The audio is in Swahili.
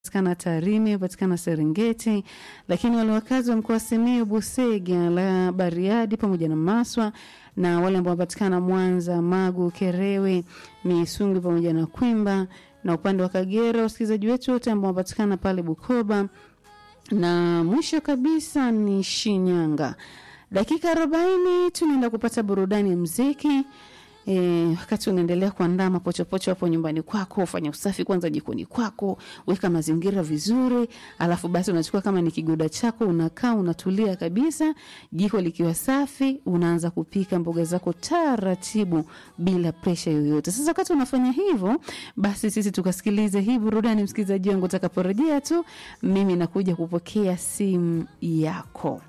wanapatikana Tarime, patikana Serengeti, lakini wale wakazi wa mkoa wa Simiyu, Busega, la Bariadi pamoja na Maswa na wale ambao wanapatikana Mwanza, Magu, Kerewe, Misungu pamoja na Kwimba na upande wa Kagera, wasikilizaji wetu wote ambao wanapatikana pale Bukoba na mwisho kabisa ni Shinyanga. Dakika arobaini tunaenda kupata burudani ya mziki. E, wakati unaendelea kuandaa mapochopocho hapo nyumbani kwako, fanya usafi kwanza jikoni kwako, weka mazingira vizuri, alafu basi unachukua kama ni kigoda chako, unakaa unatulia kabisa, jiko likiwa safi, unaanza kupika mboga zako taratibu bila presha yoyote. Sasa wakati unafanya hivyo, basi sisi tukasikilize hii burudani, msikilizaji wangu, utakaporejea tu mimi nakuja kupokea simu yako.